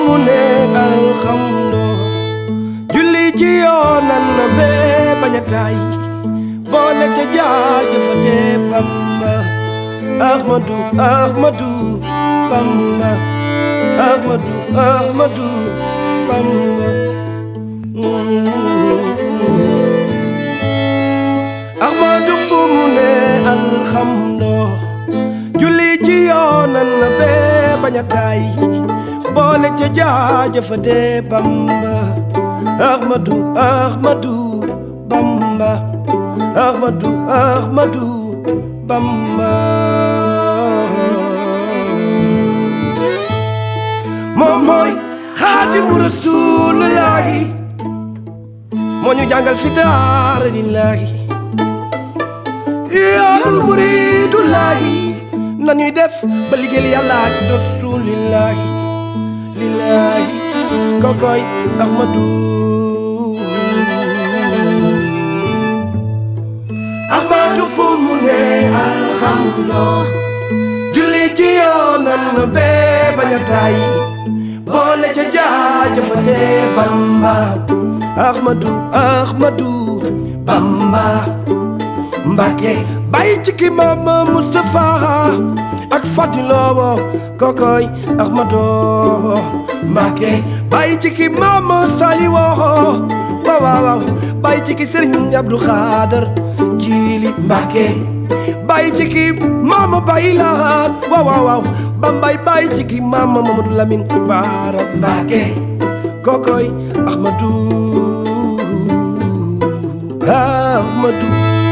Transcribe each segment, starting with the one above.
mu ne alxamdo julli ci yoonal na bee bañ a taay boole ca jaajëfate Bamba Ahmadu Ahmadu Bamba Ahmadu Ahmadu Bamba Ahmadu fu mu ne alxamdo julli ci yoonal na bee bañ a taay boole ca jaajëfate Bamba Ahmadu Ahmadu Bamba Ahmadu Ahmadu Bamba moom mooy xaadimu rasuulullaahi moo ñu jàngal fi daara lillaahi yoonul muriidullaahi nañuy def ba liggéeyal yàlla ak rasuulillaahi lillaahi kokoy Ahmadu Ahmadu fu mu ne alxamdo julli ci yoonal na bee bañ a taay boole ca jaajëfate Bamba Ahmadu Ahmadu Bamba Mbàkke bàyyi ci ki Mama Mustafa ak Fadiloo kokoy Ahmadu Mbàkke bàyyi ci ki Mama Saliwoo waaw waaw bàyyi ci ki Sëriñ Abdu Xaadar Jiili Mbàkke bàyyi ci ki Mama Bayi Lahat waaw waaw waaw Bambay bàyyi ci ki Mama Mamadu Lamin Baara Mbàkke kokoy Ahmadu Ahmadu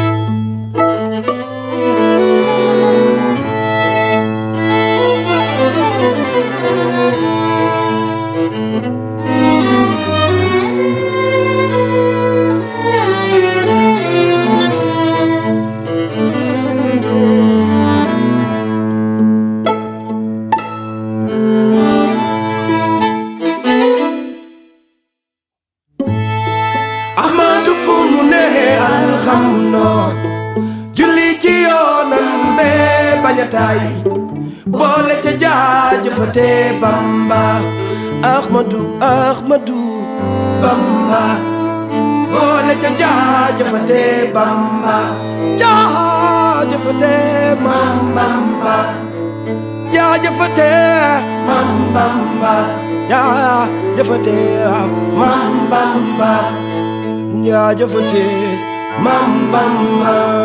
Ahmadu fu mu ne alxamdo julli ci yoonal bee bañ a taay boole ca jaajëfate Bamba Ahmadu Ahmadu Bamba boole ca jaajëfate Bamba jaajëfate Mam Bamba jaajëfate Mam Bamba jaajëfate Mam Bamba jaajëfate Mam Bamba